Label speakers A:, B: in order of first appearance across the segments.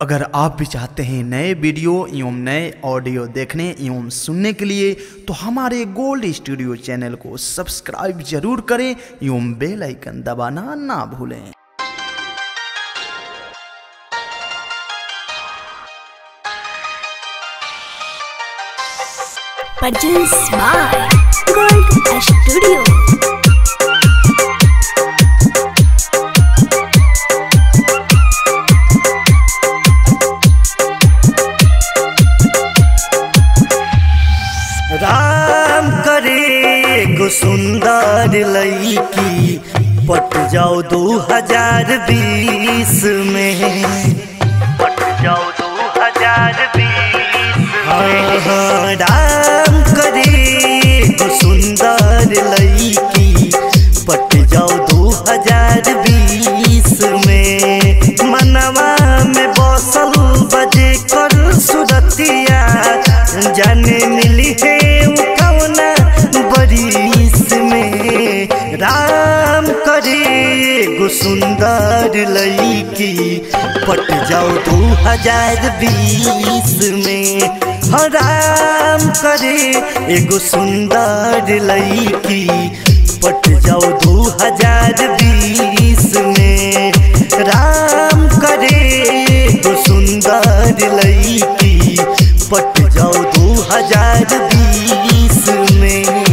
A: अगर आप भी चाहते हैं नए वीडियो एवं नए ऑडियो देखने एवं सुनने के लिए तो हमारे गोल्ड स्टूडियो चैनल को सब्सक्राइब जरूर करें एवं बेल आइकन दबाना ना भूलें
B: Produced by Gold Studio.
C: Ram करे गो सुंदर लईकी पट जाओ दो हजार बीस में पट जाओ दो हजार बीस हाँ हाँ राम करे गो सुंदर लईकी पट जाओ दो हजार बीस में मनवा में बसल बजे कर सुरतिया जाने मिली है उ कौना बरिस में राम करे गो सुंदर लईकी पट जाओ दो हजार बीस में हाँ राम करे एगो सुंदर लईकी पट जाओ दो हजार बीस में राम करे एगो सुंदर लईकी पट जाओ दो हजार बीस में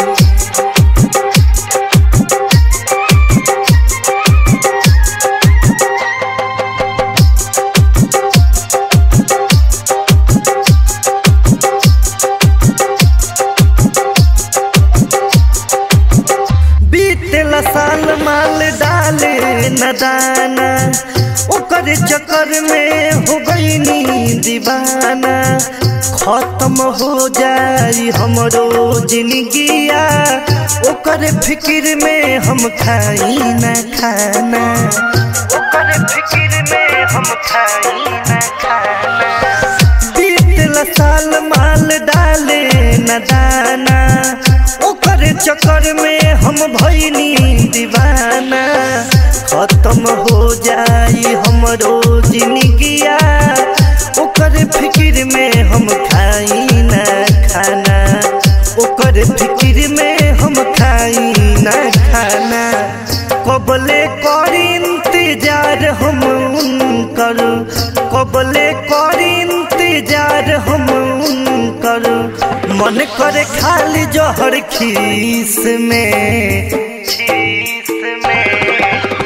C: बीतेला साल माल डाले न दाना ओकर चक्कर में हो गई नी दीवाना खत्म हो जाई हमरो जिंदगिया ओकर फिक्र में हम खाई न खाना ओकर फिक्र में हम खाई न खाना बीतल साल माल डाले न दाना ओकर चक्कर में हम भैनी दीवाना खत्म हो जाई हमरो जिंदगिया ओकर फिक्र में हम खाई न खाना ओकर फिक्र में हम खाई न खाना कबले कर इंतजार हम उनकर कबले कर इंतजार हम उनकर मन करे खाली जहर खीस में खीस में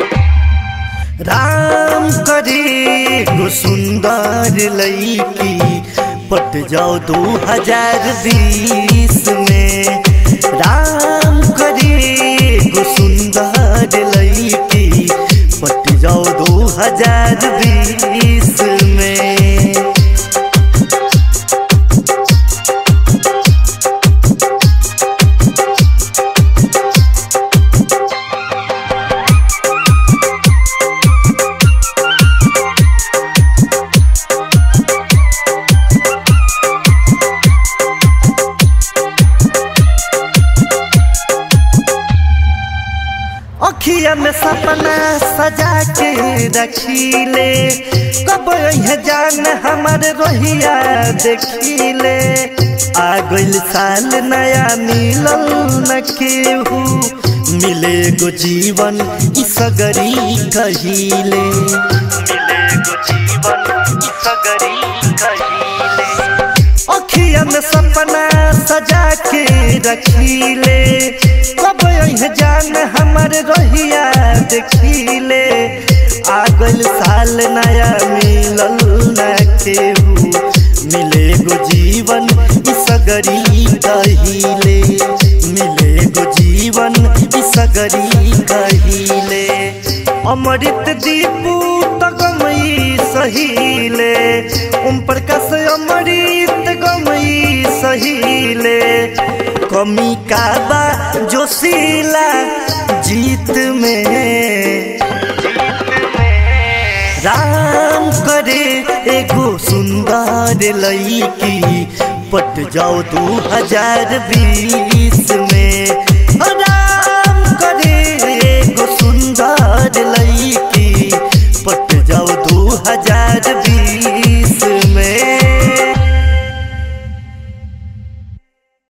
C: राम करे गो सुंदर लईकी पट जाओ दो हजार बीस में राम करे गो सुंदर लईकी पट जाओ दो हजार बीस में अखिया में सपना सजा के रखीले कब यह जान हमार रोहिया देखीले आ गइल साल नया मिलल न केहू मिले गो जीवन ई सगरी कहिले मिले गो जीवन ई सगरी कहिले अखिया में सपना सजा के रखीले कब यह जान हमर रहिया देखीले आ गइल साल नया मिलल न केहू मिले गो जीवन ई सगरी कहिले मिले गो जीवन ई सगरी कहिले अमृत दीपू तगमई सहीले ओम प्रकाश अमृत गमई सहीले कमी का बा जोशीला जीत में राम करे एगो सुंदर लईकी पट जाओ दो हजार बीस में राम करे एगो सुंदर लईकी पट जाओ दो हजार बीस